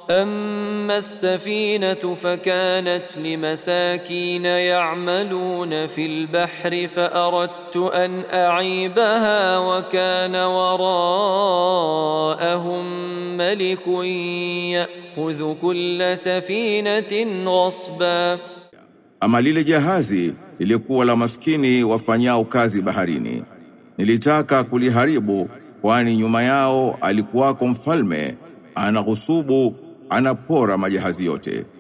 أما السفينة فكانت لمساكين يعملون في البحر فأردت أن أعيبها وكان وراءهم ملك يأخذ كل سفينة غصبا Ama lile jahazi lilikuwa la maskini wafanyao kazi baharini. Nilitaka kuliharibu kwani nyuma yao alikuwako mfalme anaghusubu anapora majahazi yote.